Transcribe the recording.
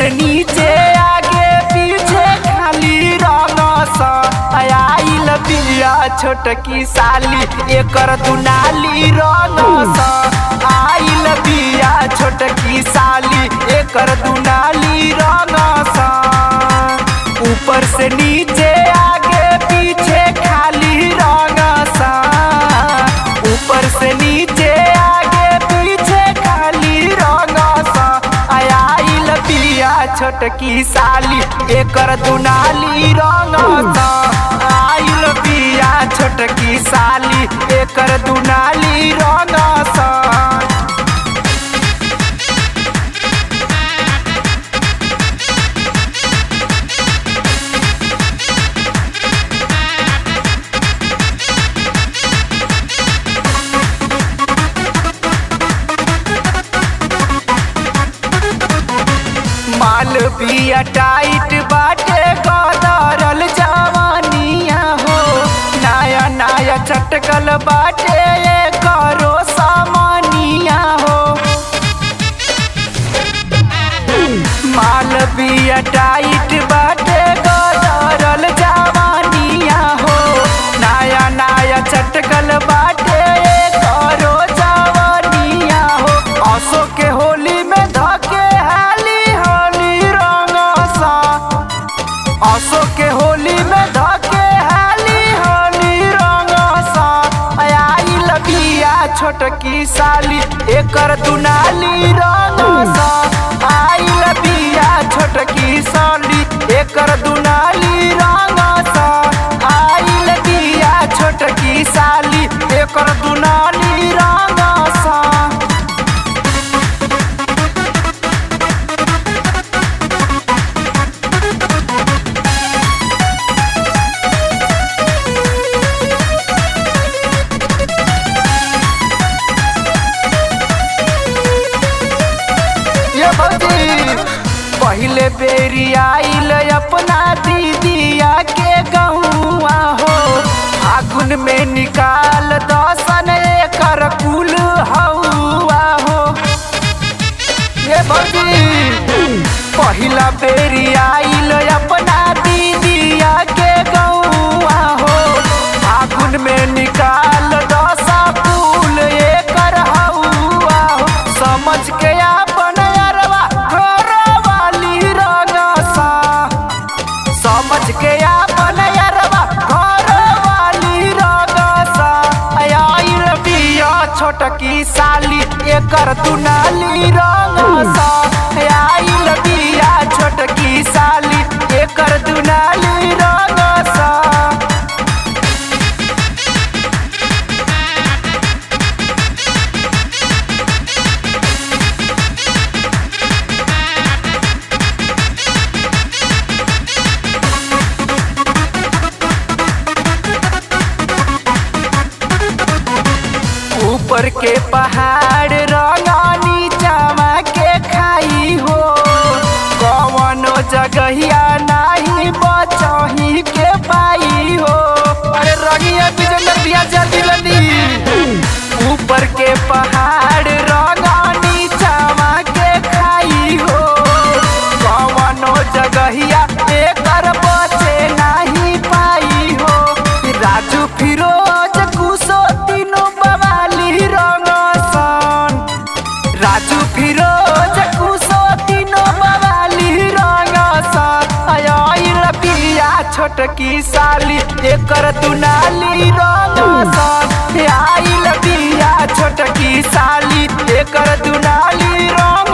से नीचे आगे पीछे खाली रंग सा आइल बिया छोटकी साली एकर दुनाली रंग सा आइल बिया छोटकी साली एकर दुनाली रंग सा ऊपर से नीचे आगे पीछे खाली रंग सा ऊपर से नीचे आगे पीछे खाली रंग सा आइल बिया छोटकी साली एकर दुनाली रंग सा आइल बिया छोटकी साली एकर दुनाली रंग सा माल बिया टाइट बाटे गदरल जवानिया हो नया नया चटकल बाटे करो सामानिया हो माल बिया टाइट बाटे गदरल जवानिया हो नया नया चटकल बाटे करो जवानिया हो असो के होली में धके हाली होली रंग सा असो के होली में धके हाली होली रंग सा आइल बिया छोटकी साली एकर दुनाली रंग सा आइल बिया छोटकी साली एकर दुनाली रंग सा आइल बिया छोटकी साली एकर दुनाली रंग सा ये भौजी पहले बेरी आइल अपना दीदिया के गहुआ हो फागुन में निकाल दसन एकर कुल हौआ हो ये भौजी पहिला बेरी आइल अपना दीदिया के गहुआ हो फागुन में निकाल दसा कुल एकर हौआ हो समझ के अपन अरवा घर वाली रंगसा समझ के अपन अरवा घर वाली रंगसा आइल बिया छोटकी साली एकर दुनाली रंगसा आइल बिया छोटकी साली एकर दुनाली रंगसा ऊपर के पहाड़ रंगा नीचावा के खाई हो कवनो जगहिया नाही बचही के पाई हो अरे रंगिया बिजंदर बिया जल्दी लली ऊपर के पहाड़ रंगा नीचावा के खाई हो कवनो जगहिया एकर बचे नाही पाई हो राजू फिरोज कुसो तीनों बवाली रंगसन राजू फिरोज कुसो तीनों बवाली रंगसन आइल बिया छोटकी साली एकर दुनाली रंगसन आइल बिया छोटकी साली एकर दुनाली रंग